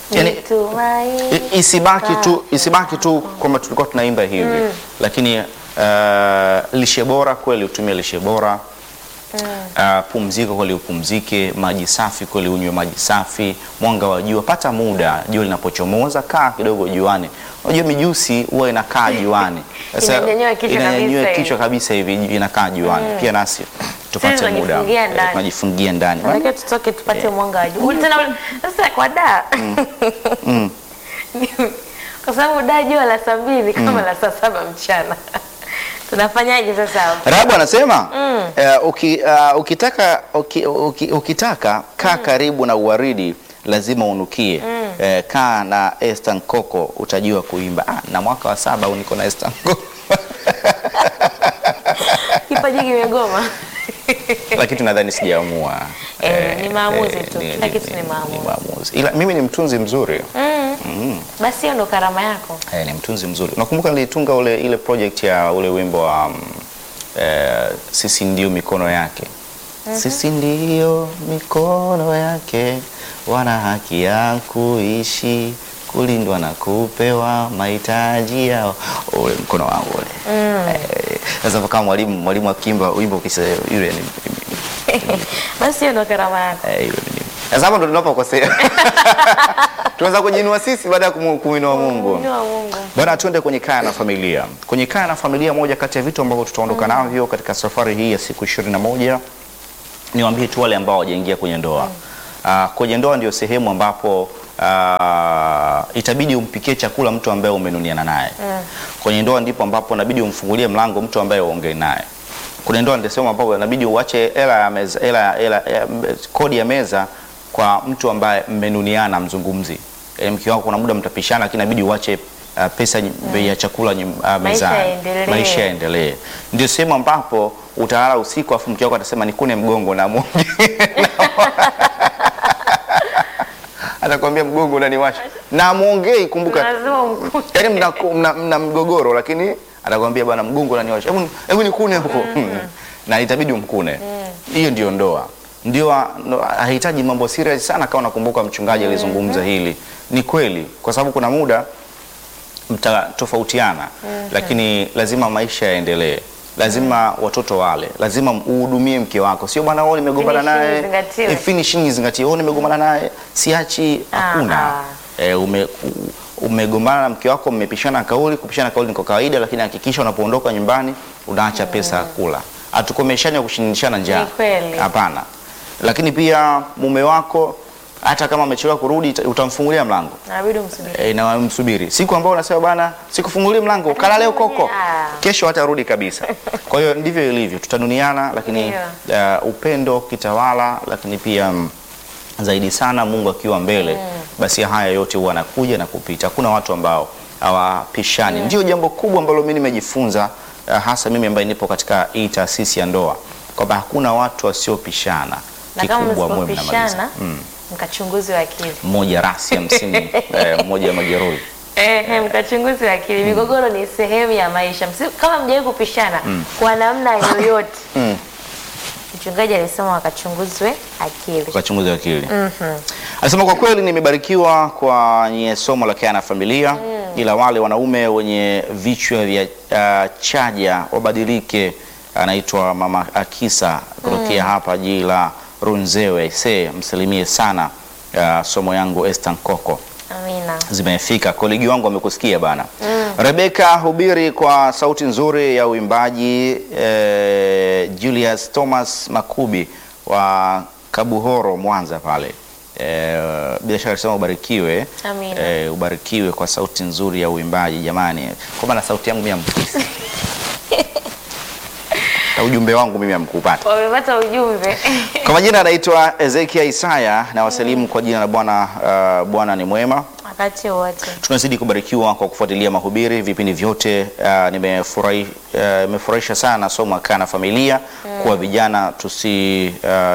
Yani, Nitumaini. I- isibaki tu isibaki tu kwamba tulikuwa tunaimba hivi lakini uh, lishe bora kweli utumie lishe bora Uh, pumzika kweli upumzike, maji safi kweli unywe maji safi, mwanga wa jua, pata muda jua linapochomoza, kaa kidogo juani. Unajua mijusi huwa inakaa juani, Sasa Inanyanyua kichwa inanyanyua kabisa kichwa kabisa hivi inakaa juani. Pia nasi tupate Sisi muda tunajifungia eh, ndani. tunajifungia ndani. Natakiwa tutoke tupate mwanga wa jua. Tena ule- sasa kwa da. Kwa sababu da jua la saa mbili kama la saa saba mchana. Tunafanyaje sasa hapo? Rahabu anasema eh, uki, uh, ukitaka, uki, uki, ukitaka kaa karibu na uwaridi lazima unukie. Eh, kaa na Esther Nkoko utajua kuimba. Ah, na mwaka wa saba au niko na Esther Nkoko Kipaji kimegoma. lakini tunadhani sijaamua. Eh, ni maamuzi tu. ni- Kila ni- kitu ni ni- maamuzi. ni maamuzi. Ila mimi ni mtunzi mzuri Basi hiyo ndo karama yako. eh, ni mtunzi mzuri. Nakumbuka nilitunga ule ile project ya ule wimbo wa um, eh, sisi ndio mikono yake sisi ndio mikono yake, wana haki ya kuishi, kulindwa na kupewa mahitaji yao. Ule mkono wangu ule Eh, sasa kama mwalimu mwalimu akimba wimbo kisa yule ni Basi hiyo ndo karama yako. Eh, yule ni- Sasa hapo ndo tunapokosea. Tunaweza kujinua sisi baada ya kumu- kumwinua Mungu. Ni wa Mungu. Bwana, tuende kwenye kaya na familia. Kwenye kaya na familia, moja kati ya vitu ambavyo tutaondoka navyo katika safari hii ya siku ishirini na moja niwaambie tu wale ambao hawajaingia kwenye ndoa. Ah, kwenye ndoa ndio sehemu ambapo ah, itabidi umpikie chakula mtu ambaye umenuniana naye. Kwenye ndoa ndipo ambapo inabidi umfungulie mlango mtu ambaye uongee naye. Kwenye ndoa ndio sehemu ambapo inabidi uache hela ya meza, hela, hela, ya- kodi ya meza kwa mtu ambaye mmenuniana mzungumzi. Yaani mke wako kuna muda mtapishana, lakini inabidi uache uh, pesa bei ya chakula nyum- uh, mezani. yaendelee. Maisha yaendelee. Ndio sehemu ambapo utalala usiku afu mke wako atasema nikune mgongo na mwonge. Atakwambia mgongo unaniwasha. Na muongei kumbuka. Lazima umkute. Yaani mna, mna, mna mgogoro lakini atakwambia bwana mgongo unaniwasha. Hebu hebu nikune huko. Na itabidi umkune. Hiyo ndio ndoa. Ndio no, hahitaji mambo serious sana kama unakumbuka mchungaji alizungumza hili. Ni kweli kwa sababu kuna muda mtatofautiana lakini lazima maisha yaendelee lazima watoto wale lazima uhudumie mke wako sio bwana wewe nimegombana Finishing naye izingatiwe. Eh, finishing izingatiwe wewe nimegombana naye siachi Ah, hakuna ah. eh, ume, u- umegombana na mke wako mmepishana kauli kupishana kauli ni kwa kawaida lakini hakikisha unapoondoka nyumbani unaacha pesa ya kula hatukomeshani kushindishana njaa Ni kweli. hapana lakini pia mume wako hata kama amechelewa kurudi ita- utamfungulia mlango Inabidi umsubiri. e, na msubiri siku ambayo unasema bana sikufungulie mlango kala leo koko Ah. kesho hatarudi kabisa kwa hiyo ndivyo ilivyo tutanuniana lakini uh, upendo kitawala lakini pia mm, zaidi sana mungu akiwa mbele basi haya yote huwa anakuja na kupita hakuna watu ambao hawapishani ndio jambo kubwa ambalo mi nimejifunza uh, hasa mimi ambaye nipo katika hii taasisi ya ndoa kwamba hakuna watu wasiopishana Na kama kikubwa mwe mnamaliza msipopishana mkachunguzi wa akili. mmoja rasi hamsini eh, mmoja majeruhi Eh, eh, mkachunguzi wa akili. Migogoro ni sehemu ya maisha. Msi- Kama mjawahi kupishana kwa namna yoyote. Mm. Mchungaji alisema wakachunguzwe akili. ukachunguza akili anasema kwa kweli nimebarikiwa kwa nye somo la kaya na familia ila wale wanaume wenye vichwa vya uh, chaja wabadilike anaitwa mama akisa kutokea hapa jiji la runzewe se msalimie sana uh, somo yangu Esther Nkoko Amina. zimefika kolegi wangu amekusikia bana rebeka hubiri kwa sauti nzuri ya uimbaji eh, julius thomas makubi wa kabuhoro mwanza pale eh, bila shaka alisema ubarikiwe Amina. eh, ubarikiwe kwa sauti nzuri ya uimbaji jamani kwa maana sauti yangu mimi amkisi na ujumbe wangu mimi amkupata Wamepata ujumbe. kwa majina anaitwa ezekia isaya na wasalimu kwa jina la bwana uh, bwana ni mwema Wakati wote. tunazidi kubarikiwa kwa kufuatilia mahubiri vipindi vyote. Uh, nimefurahi- uh, Imefurahisha sana somo la kaa na familia kuwa vijana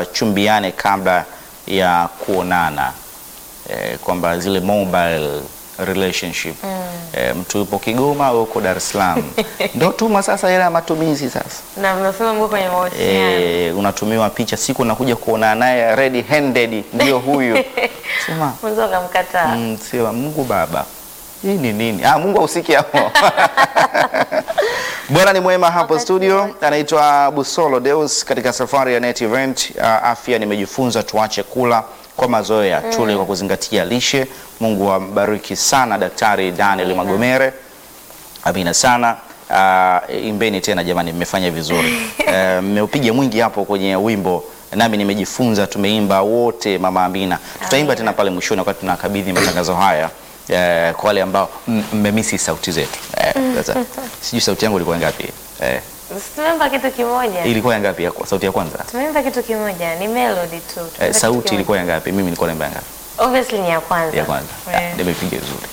tusichumbiane kabla ya kuonana eh, kwamba zile mobile relationship eh, mtu yupo Kigoma au uko Dar es Salaam ndo tuma sasa hela ya matumizi sasa Na mnasema mko kwenye mahusiano. eh, unatumiwa picha siku unakuja kuona naye red handed ndio huyu sema Mwanzo ukamkataa. mm, sema Mungu Baba hii ni nini? Ah, Mungu ausiki hapo. Bwana ni mwema hapo Wakati studio. Anaitwa Busolo Deus katika safari ya Net Event. Uh, afya nimejifunza tuache kula kwa mazoea tule kwa kuzingatia lishe. Mungu ambariki sana Daktari Daniel Amina. Magomere. Amina sana. Uh, imbeni tena jamani, mmefanya vizuri. Eh, Mmeupiga mwingi hapo kwenye wimbo, nami nimejifunza. Tumeimba wote, mama Amina. Tutaimba Amina. tena pale mwishoni wakati tunakabidhi matangazo haya eh, kwa wale ambao m- mmemisi sauti zetu. Eh, sasa sijui sauti yangu ilikuwa ngapi? Eh, Tumeimba kitu kimoja. ilikuwa ya ngapi ya, sauti ya kwanza? Tumeimba kitu kimoja, ni melody tu. Tumeimba Eh, kitu sauti kimoja. ilikuwa ya ngapi? Mimi nilikuwa naimba ya ngapi? Obviously ni ya kwanza. Ya kwanza. Eh. Ah, Nimepiga vizuri.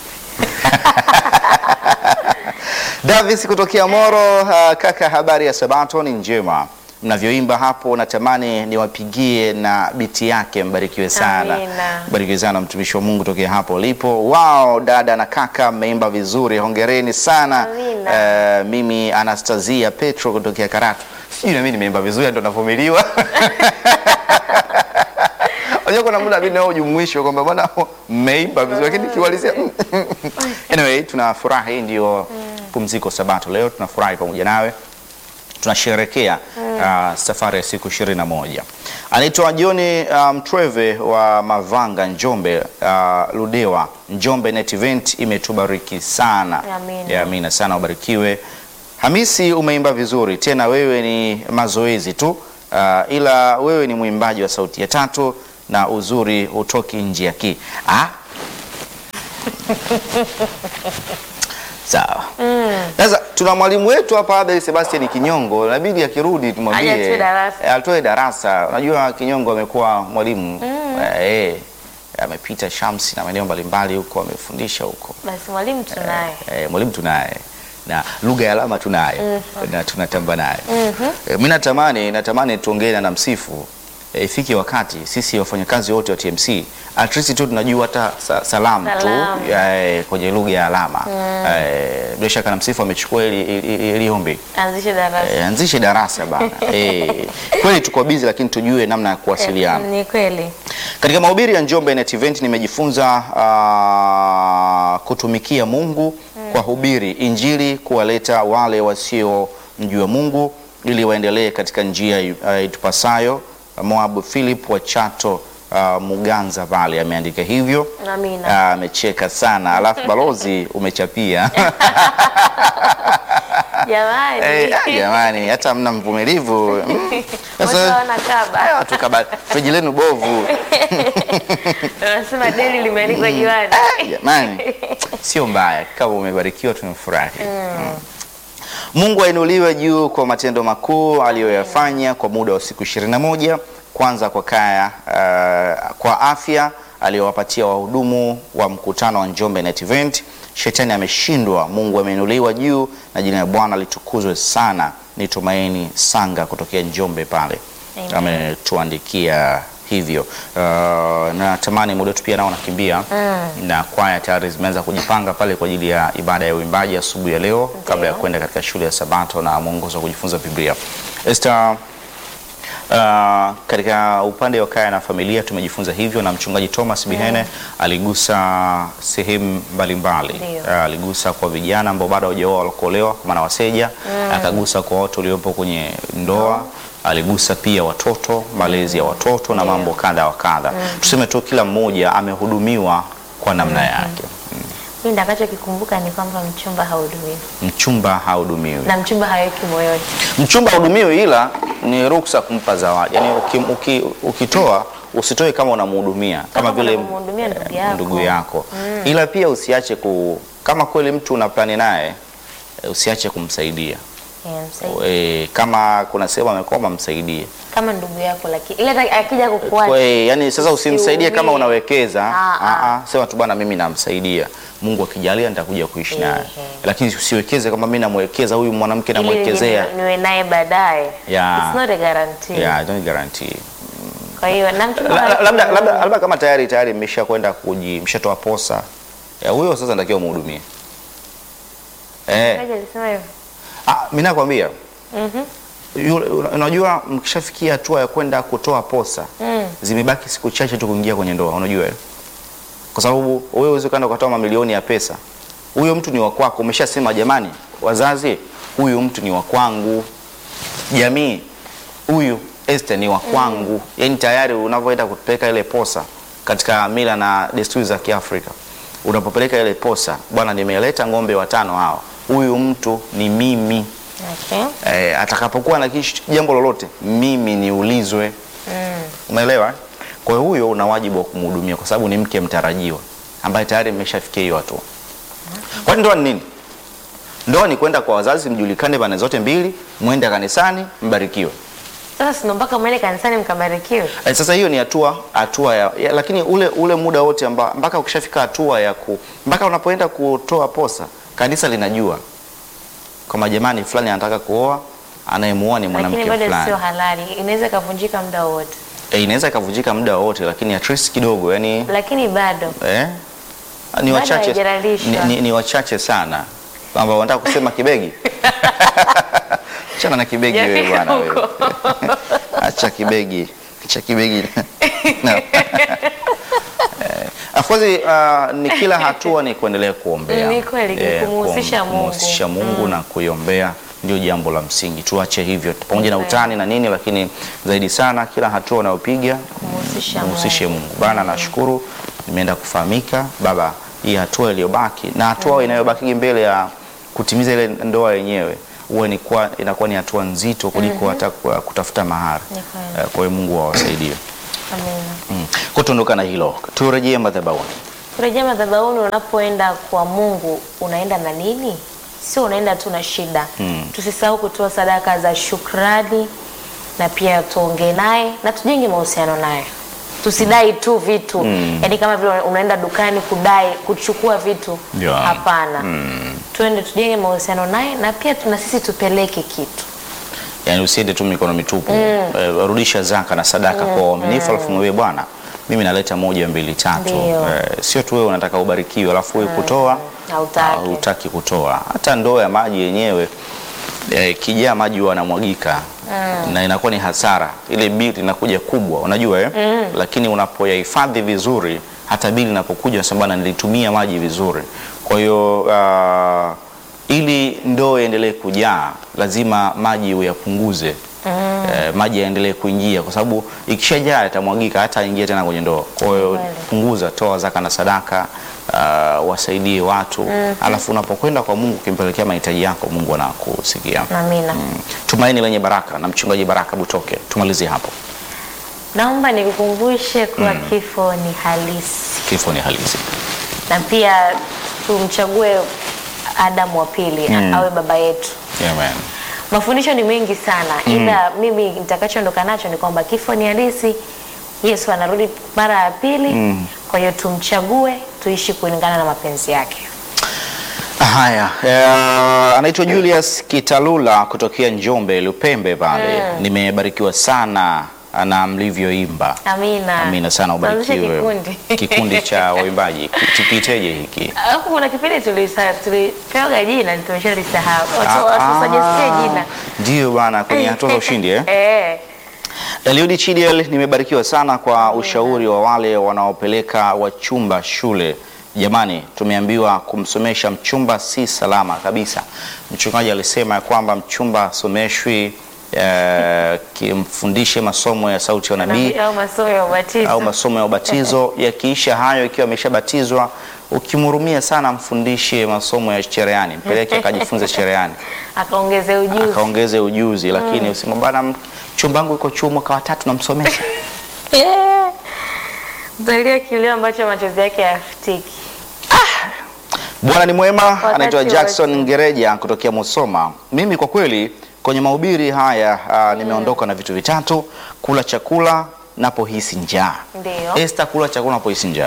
Davis kutokea Moro. Uh, kaka, habari ya Sabato ni njema. Mnavyoimba hapo, natamani niwapigie na biti yake. Mbarikiwe sana, Amina. mbarikiwe sana mtumishi wa Mungu tokea hapo ulipo. Wow, dada na kaka, mmeimba vizuri, hongereni sana. Amina. Eh, mimi Anastasia Petro kutokea Karatu, sijui na mimi nimeimba vizuri, ndo navumiliwa Unajua kuna muda mimi nao jumuisho kwamba bwana mmeimba vizuri lakini kiwalizia anyway tunafurahi hii ndio pumziko sabato leo tunafurahi pamoja nawe tunasherekea uh, safari ya siku ishirini na moja anaitwa John Mtreve wa Mavanga Njombe uh, Ludewa Njombe Net Event imetubariki sana Amina. Ya, amina sana ubarikiwe Hamisi umeimba vizuri tena wewe ni mazoezi tu uh, ila wewe ni mwimbaji wa sauti ya tatu na uzuri hutoki nje ya ki ah? Sawa. Sasa tuna mwalimu wetu hapa Abel Sebastian Kinyongo, inabidi akirudi tumwambie Aje atoe darasa. eh, atoe darasa. Unajua Kinyongo amekuwa mwalimu eh, eh, amepita Shamsi na maeneo mbalimbali huko, amefundisha huko Basi mwalimu tunaye. eh, mwalimu tunaye na lugha ya alama tunayo na tunatamba naye eh, mimi natamani natamani tuongee na Msifu eh, ifike wakati sisi wafanyakazi wote wa TMC at least tu tunajua hata sa, salamu tu Salamu. eh, kwenye lugha ya alama eh, bila shaka na Msifu amechukua ili, ili, ili, ili ombi Anzishe darasa. eh, anzishe darasa bana eh, kweli tuko busy lakini tujue namna ya kuwasiliana Ni kweli. katika mahubiri ya Njombe Net Event nimejifunza ah, kutumikia Mungu kwa hubiri Injili, kuwaleta wale wasiomjua Mungu ili waendelee katika njia uh, itupasayo. Moabu Philip wa Chato uh, Muganza pale ameandika hivyo. Amina. Ah, amecheka sana, alafu balozi umechapia Jamani. Eh, ah, jamani, hata mna mvumilivu Mm. Watu Sasa- hawana kaba. Haya, watu kaba friji lenu bovu Wanasema deli limeandikwa jiwani. Jamani, sio mbaya kama umebarikiwa, tunafurahi. Mm. Mungu ainuliwe juu kwa matendo makuu aliyoyafanya kwa muda wa siku ishirini na moja. Kwanza kwa kaya uh, kwa afya aliyowapatia wahudumu wa mkutano wa Njombe Net Event. Shetani ameshindwa, Mungu ameinuliwa juu na jina la Bwana litukuzwe sana. Ni Tumaini Sanga kutokea Njombe pale Amen. ametuandikia hivyo. Uh, natamani muda wetu pia nao nakimbia na kwaya tayari zimeanza kujipanga pale kwa ajili ya ibada ya uimbaji asubuhi ya leo kabla ya kwenda katika shule ya Sabato na mwongozo wa kujifunza Biblia. Esther, Uh, katika upande wa kaya na familia tumejifunza hivyo, na mchungaji Thomas Bihene aligusa sehemu mbalimbali. Ndio. Uh, aligusa kwa vijana ambao bado hawajaoa walokuolewa, kwa maana waseja, akagusa kwa watu waliopo kwenye ndoa, aligusa pia watoto, malezi ya watoto na Ndio. mambo kadha wa kadha. Tuseme tu kila mmoja amehudumiwa kwa namna yake. Mimi nitakachokikumbuka ni kwamba mchumba haudumiwi Mchumba hahudumiwi. na mchumba haweki moyoni. Mchumba hudumiwi ila ni ruksa kumpa zawadi. Yaani uki, uki, ukitoa usitoe kama unamhudumia kama vile unamhudumia ndugu yako. ndugu yako. Ila pia usiache ku kama kweli mtu una plani naye eh, usiache kumsaidia. Yeah, msaidie. E, kama kuna sehemu amekwama msaidie. Kama ndugu yako lakini ile hata akija Kwa, kukuacha yani sasa usimsaidie kama Usiumie. unawekeza. Ah, Ah, ah, sema tu bwana mimi namsaidia. Mungu akijalia nitakuja kuishi naye. Ehe. Lakini usiwekeze kama mimi namwekeza huyu mwanamke ili namwekezea. nije niwe naye baadaye. Yeah. It's not a guarantee. Yeah, I don't guarantee. Kwa hiyo na mchumba La- la- haweki labda moyoni. labda labda kama tayari tayari mmesha kwenda kuji mshatoa posa Eh, huyo sasa natakiwa umhudumie. Eh, Kaja alisema hivyo. ah, mimi nakwambia Mhm. yule- unajua mkishafikia hatua ya kwenda kutoa posa Mm. zimebaki siku chache tu kuingia kwenye ndoa, unajua hilo? Kwa sababu wewe uweze kwenda ukatoa mamilioni ya pesa, huyo mtu ni wa kwako. Umeshasema jamani, wazazi, huyu mtu ni wa kwangu, jamii, huyu Esther ni wa kwangu. Yaani tayari unavyoenda kupeleka ile posa katika mila na desturi za Kiafrika, unapopeleka ile posa, bwana, nimeleta ng'ombe watano hawa, huyu mtu ni mimi. Okay. Eh, atakapokuwa na kish- jambo lolote mimi niulizwe. Mm. Umeelewa? eh? Kwa hiyo huyo una wajibu wa kumhudumia kwa sababu ni mke mtarajiwa ambaye tayari mmeshafikia hiyo hatua. Kwani ndoa ni nini? Ndoa ni kwenda kwa wazazi, mjulikane pande zote mbili, mwende kanisani, mbarikiwe. Sasa sino mpaka mwende kanisani mkabarikiwe. Eh, sasa hiyo ni hatua hatua ya, ya lakini ule ule muda wote amba, mpaka ukishafika hatua ya ku, mpaka unapoenda kutoa posa, kanisa linajua kama jamani fulani anataka kuoa, anayemuoa ni Lakini mwanamke bado fulani. sio halali. Inaweza ikavunjika muda wowote. E, inaweza ikavunjika muda wote, lakini at least kidogo yani Lakini bado eh, ni Bado wachache haijalalishwa. ni, ni, ni wachache sana kwamba wanataka kusema kibegi chana na kibegi wewe Hujafika bwana wewe. huko. acha kibegi acha kibegi no. Eh, of course uh, ni kila hatua ni kuendelea kuombea Ni kweli, ni kumhusisha kuom- Mungu. kumhusisha Mungu na kuiombea ndio jambo la msingi. Tuache hivyo pamoja na Kweli. utani na nini, lakini zaidi sana kila hatua unayopiga kumhusisha mhusishe Mungu. Bwana, nashukuru nimeenda kufahamika Baba, hii hatua iliyobaki na hatua inayobaki mbele ya kutimiza ile ndoa yenyewe huwa ni kwa- inakuwa ni hatua nzito kuliko hata kwa- kutafuta mahari. Ni kweli. Eh, Kwa hiyo Mungu awasaidie. Amina. Mm. Kwa tuondoka na hilo, turejee madhabahuni. Kurejea madhabahuni, unapoenda kwa Mungu unaenda na nini? Sio unaenda tu na shida. Mm. Tusisahau kutoa sadaka za shukrani na pia tuongee naye na tujenge mahusiano naye. Tusidai tu vitu Mm. yaani kama vile unaenda dukani kudai kuchukua vitu Yeah. hapana. Mm. Tuende tujenge mahusiano naye na pia tuna sisi tupeleke kitu. Yaani usiende tu mikono mitupu. Eh, rudisha zaka na sadaka kwa uaminifu, alafu mwambie Bwana, mimi naleta moja mbili tatu. Ndio. Eh, sio tu wewe unataka ubarikiwe alafu wewe kutoa Hautaki. hutaki kutoa. Hata ndoo ya maji yenyewe eh, kijaa maji huwa yanamwagika na inakuwa ni hasara, ile bili inakuja kubwa, unajua eh? Lakini unapoyahifadhi vizuri, hata bili inapokuja unasema bwana, nilitumia maji vizuri. Kwa hiyo ah, ili ndoo iendelee kujaa, lazima maji uyapunguze. Eh, maji yaendelee kuingia kwa sababu ikishajaa yatamwagika hata aingie tena kwenye ndoo. Kwa hiyo Kweli. punguza, toa zaka na sadaka, uh, wasaidie watu alafu unapokwenda kwa Mungu ukimpelekea mahitaji yako, Mungu anakusikia. Amina. Mm. Tumaini lenye baraka na mchungaji Baraka Butoke, tumalizie hapo. Naomba nikukumbushe kuwa kifo ni halisi. Kifo ni halisi. na pia tumchague Adamu wa pili Mm. awe baba yetu. Amen. Mafundisho ni mengi sana, ila mimi nitakachoondoka nacho ni kwamba kifo ni halisi. Yesu anarudi mara ya pili, Mm. kwa hiyo tumchague, tuishi kulingana na mapenzi yake. Haya, eh, anaitwa Julius Kitalula kutokea Njombe Lupembe pale. Nimebarikiwa sana na mlivyoimba. Amina. Amina sana, Tuanzishe ubarikiwe. kikundi. Kikundi cha waimbaji kipiteje hiki? Alafu kuna kipindi tulisa- tulipewaga jina tumeshalisahau. Watu- Ah, watu suggest jina. Ndio bana, kwenye hatua za ushindi eh? Eh. Eliudi Chidiel, nimebarikiwa sana kwa ushauri wa wale wanaopeleka wachumba shule. Jamani, tumeambiwa kumsomesha mchumba si salama kabisa. Mchungaji alisema ya kwamba mchumba asomeshwi eh, kimfundishe masomo ya sauti ya nabii au masomo ya ubatizo. au masomo ya ubatizo. Yakiisha hayo, ikiwa ameshabatizwa, ukimhurumia sana, mfundishe masomo ya cherehani, mpeleke akajifunze cherehani akaongeze ujuzi. akaongeze ujuzi, lakini usema bana, mchumba wangu yuko chuo mwaka wa tatu namsomesha. Yeah. Mtalia kilio ambacho machozi yake hayafutiki. Bwana ni mwema. Wakati Anaitwa Jackson wote. Ngereja kutokea Musoma. Mimi kwa kweli kwenye mahubiri haya ah, nimeondoka na vitu vitatu: kula chakula napohisi njaa. Ndio. Esther, kula chakula napohisi njaa.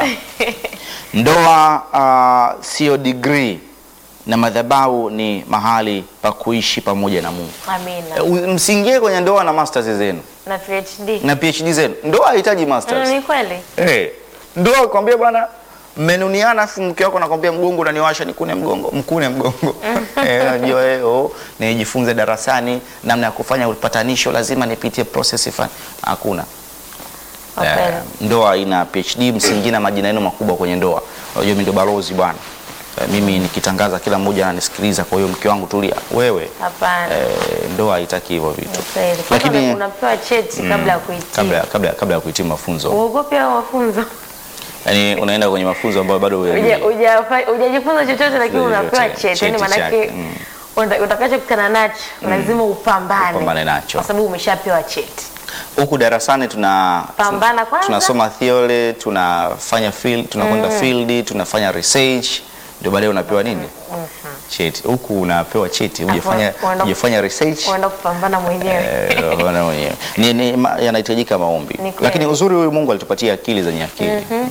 Ndoa ah, sio degree na madhabahu ni mahali pa kuishi pamoja na Mungu. Amina. Eh, u- Msiingie kwenye ndoa na masters zenu Na PhD. na PhD zenu. Ndoa haihitaji Mm, masters. ni kweli. Eh, ndoa kwambia bwana mmenuniana afu mke wako anakwambia mgongo unaniwasha nikune mgongo mkune mgongo eh, unajua eh, oh, nijifunze darasani namna ya kufanya upatanisho lazima nipitie process fulani hakuna Kwa Eh, kweli. ndoa ina PhD msingi na majina yenu makubwa kwenye ndoa. Unajua mimi ndo balozi bwana. Eh, mimi nikitangaza kila mmoja ananisikiliza, kwa hiyo mke wangu tulia. Wewe Hapana. eh, ndoa haitaki hivyo vitu. Ni kweli. Kwanza Lakini unapewa cheti kabla ya kuhitimu. kabla kabla kabla ya kuhitimu mafunzo. Uogope hao mafunzo. Yaani unaenda kwenye mafunzo ambayo bado Uja- hujajui. ujafa- Hujajifunza chochote lakini Chochote, unapewa cheti. Yaani cheti maanake chake, mm. uta- utakachokutana nacho lazima upambane. Upambane nacho. Kwa sababu umeshapewa cheti. Huku darasani tuna Pambana kwanza. tunasoma theory, tunafanya field, tunakwenda field, tunafanya research, ndio baadaye unapewa nini? Cheti. Huku unapewa cheti, hujafanya unaenda- hujafanya research. Unaenda kupambana mwenyewe. Eh, Bwana mwenyewe. Ni, ni, ma- yanahitajika maombi, Ni kweli. lakini uzuri huyu Mungu alitupatia akili zenye akili. Mm.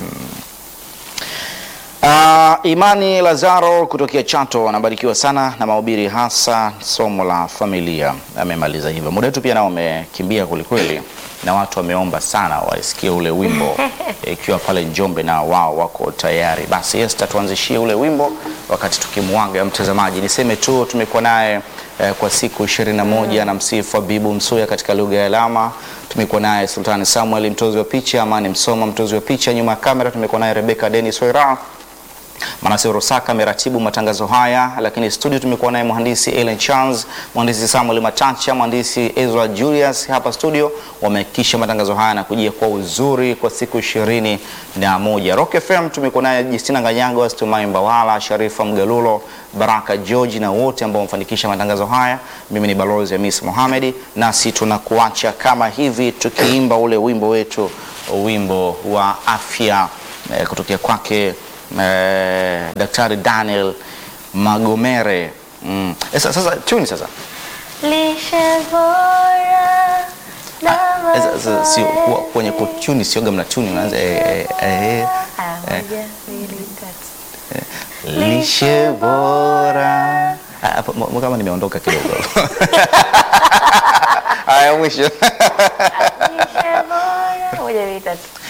Ah, Imani Lazaro kutokea Chato anabarikiwa sana na mahubiri, hasa somo la familia. Amemaliza hivyo. Muda wetu pia nao umekimbia kwelikweli, na watu wameomba sana waisikie ule wimbo ikiwa pale Njombe na wao wako tayari. Basi Esther, tuanzishie ule wimbo wakati tukimwaga mtazamaji. Niseme tu tumekuwa naye eh, kwa siku ishirini na moja na msifu Abibu Msuya katika lugha ya alama. Tumekuwa naye Sultani Samuel mtozi wa picha, Amani Msoma mtozi wa picha. Nyuma ya kamera tumekuwa naye Rebecca Dennis Wera Manase Rosaka ameratibu matangazo haya, lakini studio tumekuwa naye mhandisi Ellen Charles, mhandisi Samuel Matacha, mhandisi Ezra Julius hapa studio. Wamehakikisha matangazo haya na kujia kwa uzuri kwa siku ishirini na moja. Rock FM tumekuwa naye Justina Ganyago, Stumai Mbawala, Sharifa Mgalulo, Baraka George na wote ambao wamefanikisha matangazo haya. Mimi ni Balozi Hamis Mohamed, nasi tunakuacha kama hivi tukiimba ule wimbo wetu, wimbo wa afya eh, kutokea kwake eh, Daktari Daniel Magomere. Mm. Eh, sa- sasa tuni sasa Lishe bora na Eh, sa- sa- sio mazoezi. kuwa- kwenye kutuni sioga mna tuni unaanza eh, eh, eh, Haya, moja, mbili, tatu. lishe bora Ah, hapo mo- mo- kama nimeondoka kidogo haya mwisho Lishe bora. Moja, mbili, tatu.